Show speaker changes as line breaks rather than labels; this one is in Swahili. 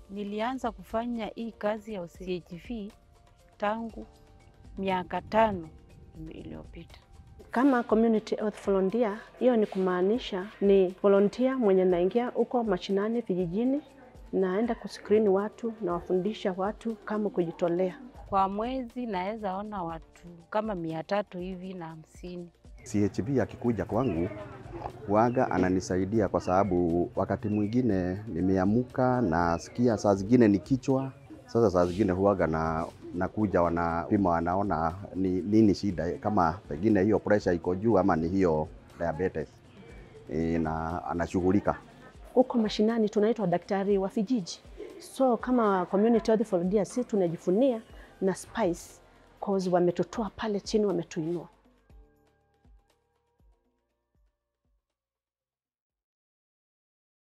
Nilianza kufanya hii kazi ya CHV tangu miaka tano iliyopita.
Kama community health volunteer, hiyo ni kumaanisha ni volunteer mwenye naingia huko mashinani vijijini, naenda kuskrini watu na wafundisha watu kama kujitolea.
Kwa mwezi naweza ona watu kama mia tatu hivi na hamsini.
CHB akikuja kwangu waga ananisaidia kwa sababu wakati mwingine nimeamuka nasikia saa zingine ni kichwa. Sasa saa zingine huaga na nakuja wanapima, wanaona ni nini shida, kama pengine hiyo pressure iko juu ama ni hiyo diabetes e, na anashughulika
Huko mashinani tunaitwa daktari wa vijiji, so kama community health volunteer, si tunajifunia na Spice cause wametutoa pale chini, wametuinua.